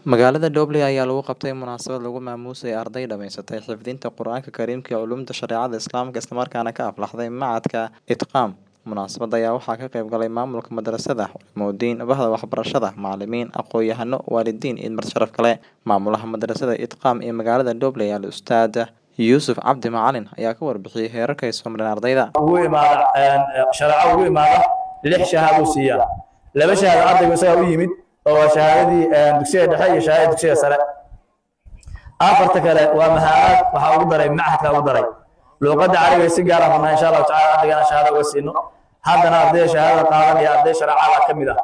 Magaalada Doble ayaa lagu qabtay munaasabad lagu maamuusay arday dhamaysatay xifdinta Qur'aanka Kariimka iyo Culuumta Shareecada Islaamka isla markaana ka aflaxday Machadka Itqaam. Munaasabadda ayaa waxaa ka qayb galay maamulka madrasada, culimooyin, bahda waxbarashada, macalimiin, aqoon-yahano, waalidiin iyo marti sharaf kale. Maamulaha madrasada Itqaam ee magaalada Doble Al-Ustaad Yuusuf Cabdi Macalin ayaa ka warbixiyay heerarka ay soo mareen ardayda. ugu imaada shareeco ugu imaada lix shahaado uu siiyaa laba shahaado ardaygu isagaa u yimid oo waa shahaadadii dugsiga dhexe iyo shahaadada dugsiga sare afarta kale waa mahaad waxaa ugu daray machadka ugu daray luuqadda carabiga si gaar ah rabnaa insha allahu tacala ardaygana shahaado uga siino haddana ardayda shahaadada qaadan iyo arday shareecada ka mid ah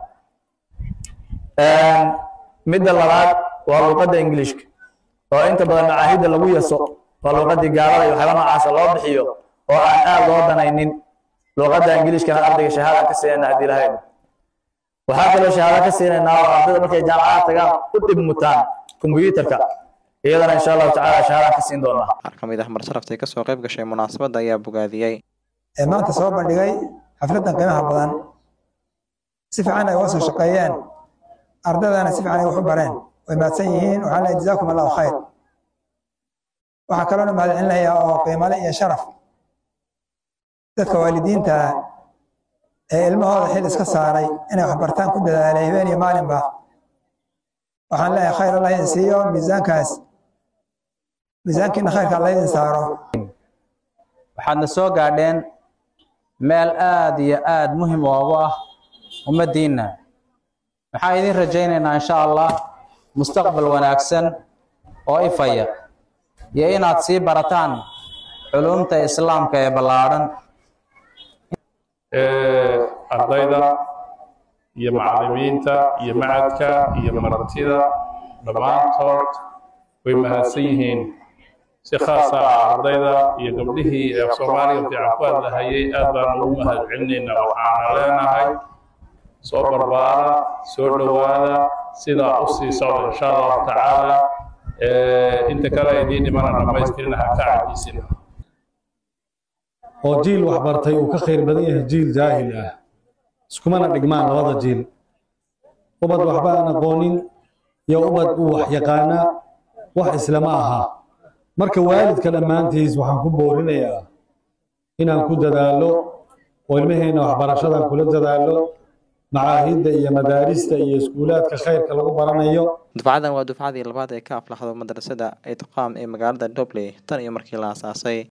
midda labaad waa luuqadda ingiliishka oo inta badan macaahidda lagu yaso waa luuqaddii gaalada iyo waxyaaba noocaasa loo bixiyo oo aan aad loo danaynin luuqadda ingiliishkana ardayga shahaada ka siinayna haddii lahayn waxaa kaloo shahaado ka siinaynaa oo ardayda markay jaamacadaha tagaan u dhib mutaan kombuyuutarka iyadana insha allahu tacaala shahaadaan ka siin doonaa Qaar ka mid ah marti sharaftii ka soo qayb gashay munaasabadda ayaa bogaadiyey. ee maanta soo bandhigay xafladdan qiimaha badan si fiican ay uga soo shaqeeyeen ardaydana si fiican ay wax u bareen way mahadsan yihiin waxaan leeyahay jazaakum allahu khayr waxaa kaloona mahad celinayaa oo qiimale iyo sharaf dadka waalidiinta ah ee ilmahooda xil iska saaray inay wax bartaan ku dadaalay habeen iyo maalinba waxaan leeyahay khayr allah idin siiyo miisaankaas miisaankiina khayrka alla idin saaro waxaadna soo gaadheen meel aad iyo aad muhim oogu ah ummaddiinna waxaan idin rajaynaynaa insha allah mustaqbal wanaagsan oo ifaya iyo inaad sii barataan culuumta islaamka ee ballaadhan ardayda iyo macallimiinta iyo macadka iyo martida dhammaantood way mahadsan yihiin si khaasa ah ardayda iyo gabdhihii ee soomaaliga fiican ku hadlahayay aad baan ugu mahad celinaynaa waxaana leenahay soo barbaara soo dhowaada sidaa u sii socda insha allahu tacaala inta kale idiin dhimana dhammaystirina ha ka cajiisina oo jiil waxbartay uu ka khayr badan yahay jiil jaahil ah iskumana dhigmaan labada jiil ubad waxba aan aqoonin iyo ubad uu wax yaqaana wax islama aha marka waalidka dhammaantiis waxaan ku boorinayaa inaan ku dadaalo oo ilmaheenna waxbarashadan kula dadaalo macaahidda iyo madaarista iyo iskuulaadka khayrka lagu baranayo Dufcadan waa dufcadii labaad ee ka aflaxdo madrasada Itqaam ee magaalada Doble tan iyo markii la aasaasay.